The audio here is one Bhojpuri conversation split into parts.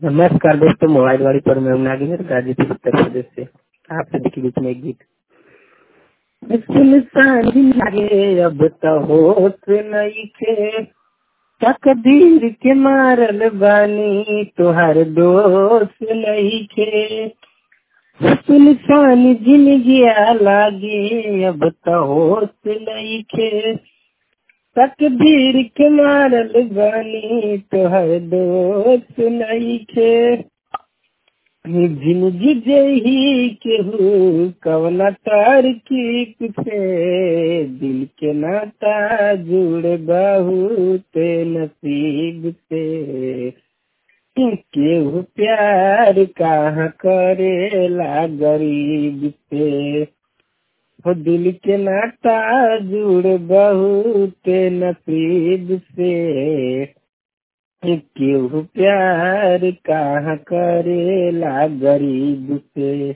नमस्कार दोस्तों मोबाइल वाली पर मैं नागिन गाजीपुर उत्तर प्रदेश से आप सभी के बीच में एक गीत सुनसान लागे अब तो होश नइखे तकदीर के मारल बानी तोहार दोस्त नइखे सुनसान जिंदगी लागे अब तो होश नइखे तकदीर के मारल बानी तोहर दोस्त नइखे जिंदगी जही केहू कवना तार की से दिल के नाता जुड़ बहुत नसीब से केहू प्यार कहाँ करेला गरीब से हो दिल के नाता जुड़ बहुत नसीब से केहू प्यार कहाँ करेला गरीब से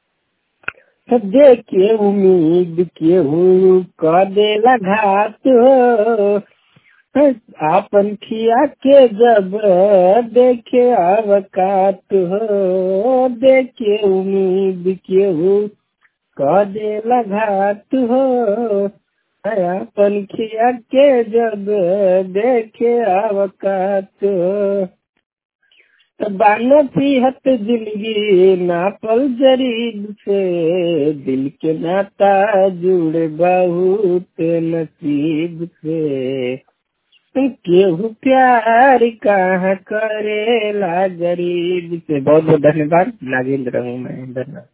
देखे उम्मीद केहू क देला घात हो आपन खिया के जब देखे अवकात हो देखे उम्मीद केहू क देला घात हो अपन खिया के जब देखे अवकात बानसीहत जिंदगी नापल जरीब से दिल के नाता जुड़ बहुत नसीब से केहू प्यार कहाँ करेला गरीब से बहुत बहुत धन्यवाद नागेंद्र हूँ मैं धन्यवाद